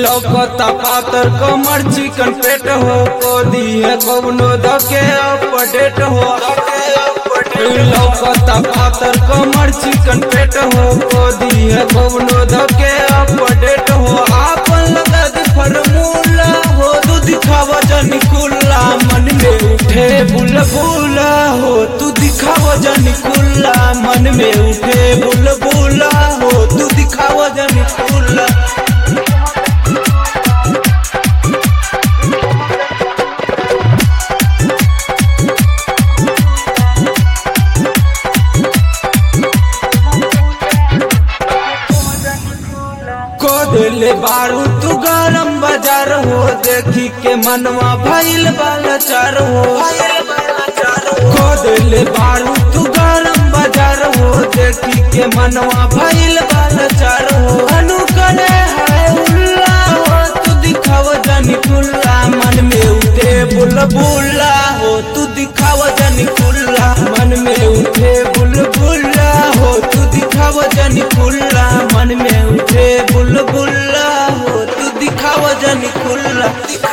लौकता पातर कमर चिकन पेट हो को दिए कौनो धके अपडेट हो लौकता पातर कमर चिकन पेट हो को दिए कौनो धके अपडेट हो आपन लगा दे फॉर्मूला हो तू दिखावा जनी कुल्ला मन में उठे बुलबुला हो तू दिखावा जनी कुल्ला मन में उठे बुलबुला हो तू दिखावा जनी कुल्ला को दिले बारू तू गरम बाजार हो देखी के मनवा भइल बालचार हो को दिले बारू तू गरम बाजार हो देखी के मनवा भइल बालचार हो अनु करे है उल्ला हो तू दिखाव जनी कुल्ला मन में उठे बुलबुला हो तू दिखाव जनी कुल्ला मन में उठे बुलबुला हो तू दिखाव जनी कुल्ला मन में उठे बुलबुला हो तू दिखाव जनी कुल्ला दिखा